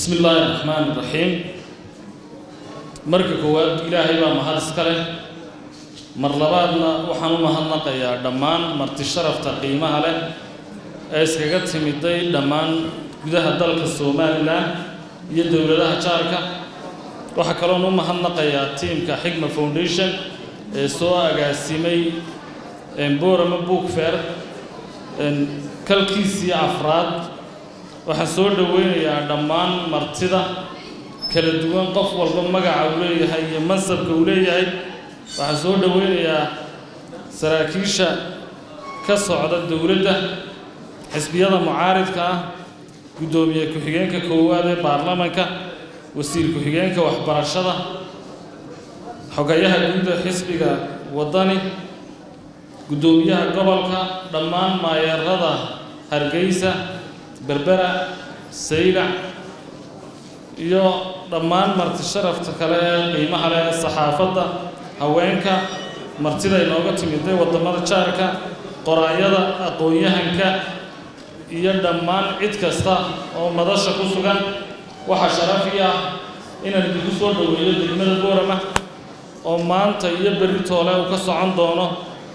bismi illaahi raxmaan iraxiim marka koowaad ilaahay baa mahad iska leh mar labaadna waxaan u mahadnaqayaa dhammaan marti sharafta qiimaha leh ee iskaga timiday dhammaan gudaha dalka somalilan iyo dowladaha jaarka waxaa kaloon u mahadnaqayaa tiimka xigma foundation ee soo agaasimay borama book fair kalkiisii afraad waxaan soo dhoweynayaa dhammaan martida kala duwan qof walba magaca uu leeyahay iyo mansabka uu leeyahay waxaan soo dhoweynayaa saraakiisha ka socda dowladda xisbiyada mucaaridka ah guddoomiye ku-xigeenka koowaad ee baarlamanka wasiir ku-xigeenka waxbarashada xogayaha guuda xisbiga waddani guddoomiyaha gobolka dhammaan maayeerada hargeysa berbera saylac iyo dhammaan marti sharafta kale ee qiimaha leh ee saxaafadda haweenka martida inooga timiday waddamada jaarka qoraayada aqoon-yahanka iyo dhammaan cid kasta oo madasha ku sugan waxaa sharafi ah inaan idinku soo dhoweeyo degmada boorama oo maanta iyo berri toole uu ka socon doono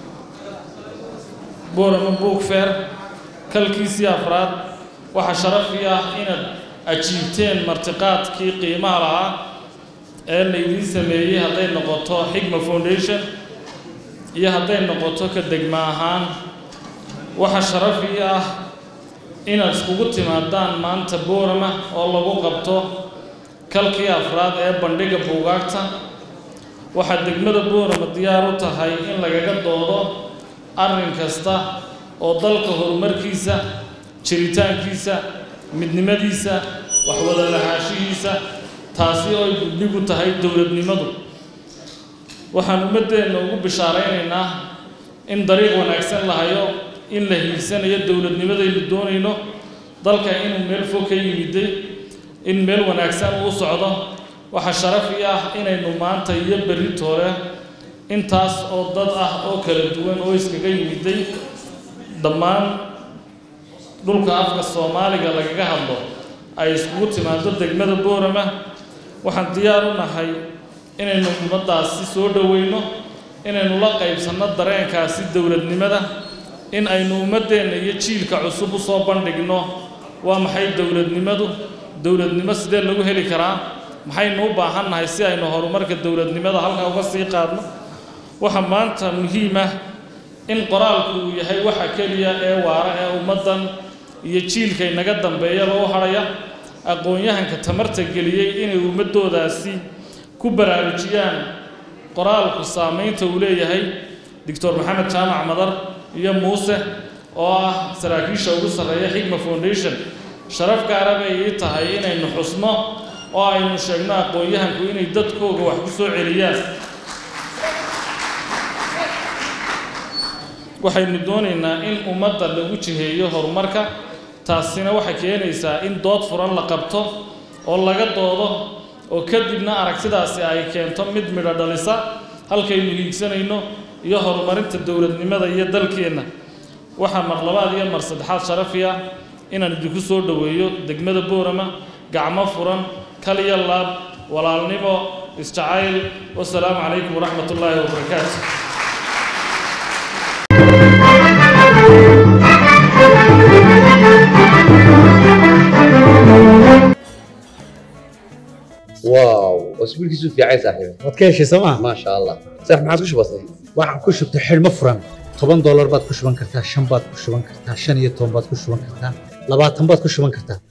boorama book fair kalkiisii afraad waxaa sharafi ah inaad ajiibteen martiqaadkii qiimaha lahaa ee laydiin sameeyey hadday noqoto xigma foundation iyo hadday noqoto ka degma ahaan waxaa sharafi ah inaad iskugu timaadaan maanta boorama oo lagu qabto kalkii afraad ee bandhiga buugaagta waxaad degmada boorama diyaar u tahay in lagaga doodo arrin kasta oo dalka horumarkiisa jiritaankiisa midnimadiisa waxwada lahaanshihiisa taasi oo ay gudbigu tahay dowladnimadu waxaan ummaddeenna ugu bishaaraynaynaa in dariiq wanaagsan la hayo in la hiigsanayo dowladnimadaynu doonayno dalka inuu meel fog ka yimiday in meel wanaagsan uu socdo waxaa sharafi ah inaynu maanta iyo berri toole intaas oo dad ah oo kala duwan oo iskaga yimiday dhammaan dhulka afka soomaaliga lagaga hadlo ay iskugu timaado degmada boorama waxaan diyaar u nahay inaynu ummaddaasi soo dhoweyno inaynu la qaybsanno dareenkaasi dowladnimada in aynu ummaddeenna iyo jiilka cusub u soo bandhigno waa maxay dowladnimadu dowladnimo sidee lagu heli karaa maxaynu u baahannahay si aynu horumarka dowladnimada halkaa uga sii qaadno waxaa maanta muhiim ah in qoraalku uu yahay waxa keliya ee waara ee ummaddan iyo jiilka inaga dambeeyaba u hadhaya aqoon-yahanka tamarta geliyey inay ummaddoodaasi ku baraarujiyaan qoraalku saamaynta uu leeyahay doctor maxamed jaamac madar iyo muuse oo ah saraakiisha ugu sarreeya xigma foundation sharaf gaara bay ii tahay inaynu xusno oo aynu sheegno aqoon-yahanku inay dadkooga wax ku soo celiyaan waxaynu doonaynaa in ummadda lagu jiheeyo horumarka taasina waxay keenaysaa in dood furan la qabto oo laga doodo oo kadibna aragtidaasi ay keento mid midho dhalisa halkaynu hiigsanayno iyo horumarinta dowladnimada iyo dalkeenna waxaa mar labaad iyo mar saddexaad sharafi ah inaan idinku soo dhoweeyo degmada boorama gacmo furan kaliya laab walaalnimo isjacayl wasalaamu calaykum waraxmat ullaahi wabarakaatu واو اسبوعك في عايز صاحبي waad ka heshay sooma ما شاء الله صح ما عادش بسيط waxaan ku shubtay xidhmo furan toban doolar baad ku shuban kartaa shan baad ku shuban kartaa shan iyo toban baad ku shuban kartaa labaatan baad ku shuban kartaa